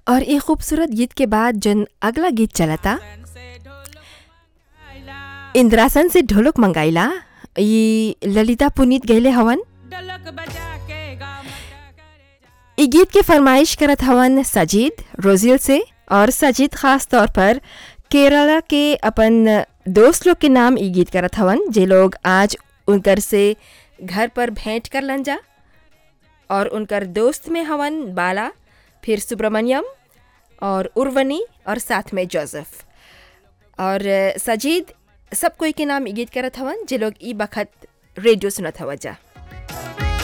और ये खूबसूरत गीत के बाद जन अगला गीत चलता इंद्रासन से ढोलक मंगाइला ये ललिता पुनीत गैले हवन ई गीत के फरमाइश करत हवन सजीद रोजिल से और सजीद खास तौर पर केरला के अपन दोस्त लोग के नाम ई गीत करत हवन जे लोग आज उनकर से घर पर भेंट कर लन जा और उनकर दोस्त में हवन बाला फिर सुब्रमण्यम और उर्वनी और साथ में जोसेफ और सजीद सब कोई के नाम ई गीत करत हवन जे लोग ई बखत रेडियो सुनत हवा जा